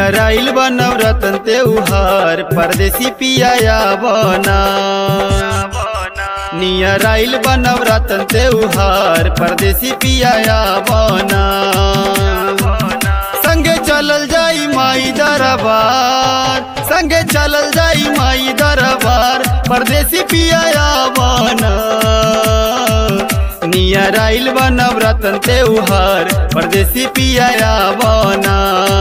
नियर आइल बनव रतन त्योहार परदेसी पिया बना नियर आइल बनव रतन त्योहार परदेसी पिया बना संगे चलल जाई माई दरबार संगे चलल जाई माई दरबार परदेसी पिया बना नियर आइल बनव रतन त्योहार परदेसी पिया बना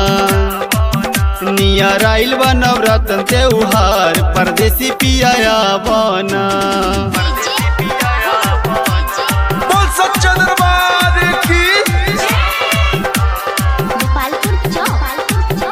नियर आइल बनव रतन त्योहार परदेसी पिया बना बोल सच्चा दरबार की गोपालपुर चौक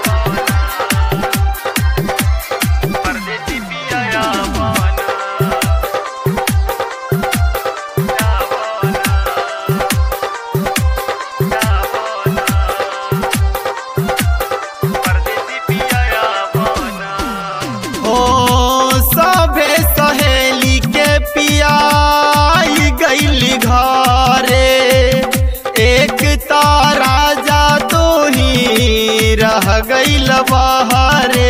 ओ सभे सहेली के पियाई गईली घरे एक तारा जा तो ही रह गईल बहरे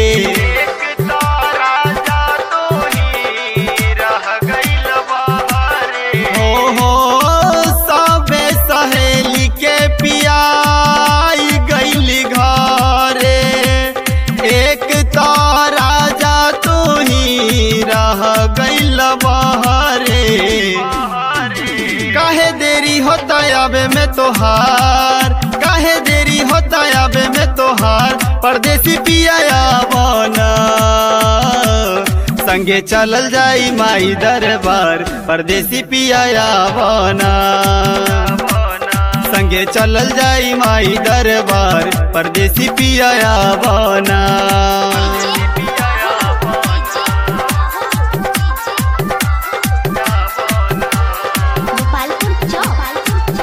हो हो सभे सहेली के पियाई गईली घरे एक तारा जा तू ही रह गईल बहरे काहे देरी होता आबे में तोहार काहे देरी होता आबे में तोहार परदेसी पिया बना संगे चलल जाई माई दरबार परदेसी पिया बना संगे चलल जाई माई दरबार परदेसी पिया बना गोपालपुर चौक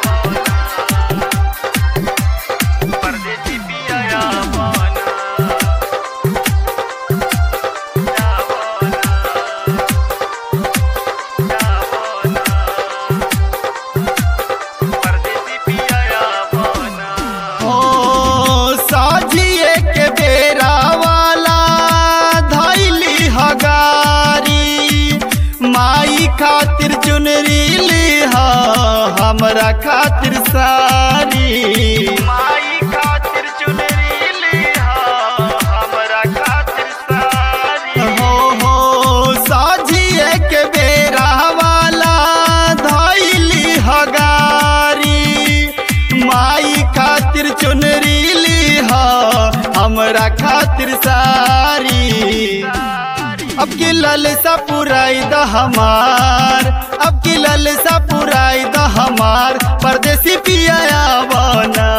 हो साझिए के बेरा वाला धैली हगारी माई खातिर चुनरी लिहा हमरा खातिर सारी माई खातिर चुनरी लिहा हमरा खातिर सारी हो हो साझिए के बेरा वाला धैली हगारी माई खातिर चुनरी लिहा हमरा खातिर सारी अब की ललसा पुराई द हमार अब की ललसा पुराई द हमार परदेसी पिया बना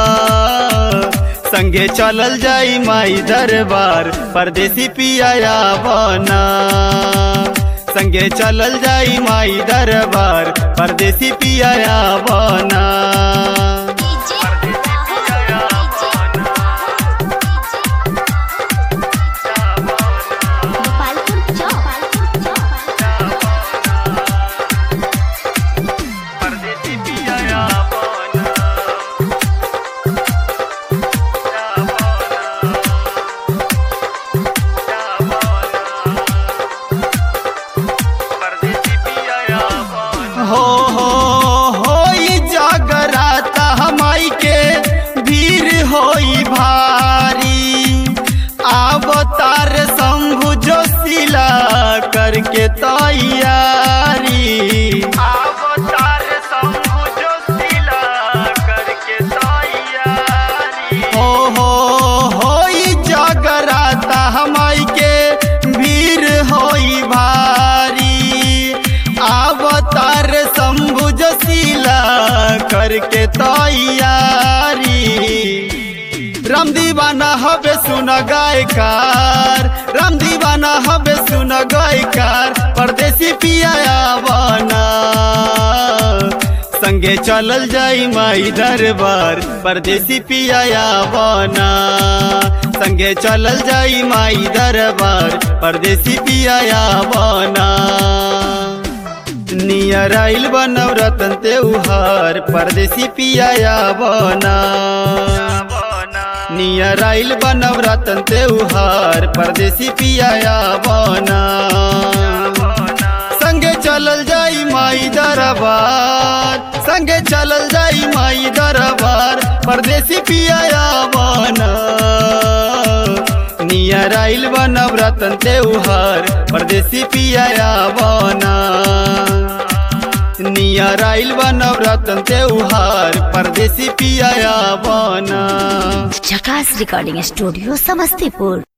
संगे चलल जाई माई दरबार परदेसी पिया बना संगे चलल जाई माई दरबार परदेसी पिया बना गोपालपुर चौक हो हो होई जागराता हमाई के भीड़ होई भारी अवतार शंभु जोशीला करके तैयारी अवतार शंभु जोशीला करके तैयारी हो हो होई जागराता हमाई के भीड़ होई भारी अवतार शंभु जोशीला करके तैयारी राम दीवाना हबे सुन गायकार राम दीवाना हबे सुन गायकार परदेसी पिया बना संगे चलल जाई माई दरबार परदेसी पिया बना संगे चलल जाई माई दरबार परदेसी पिया बना नियर आइल बनव रतन त्योहार परदेसी पिया बना नियर आइल बा नवरतन त्योहार परदेसी पिया बना संगे चलल जाई माई दरबार संगे चलल जाई माई दरबार परदेसी पिया बना नियर आइल बा नवरतन त्योहार परदेसी पिया बना नियर आइल बा नवरतन त्योहार परदेसी पिया बना झकास रिकॉर्डिंग स्टूडियो समस्तीपुर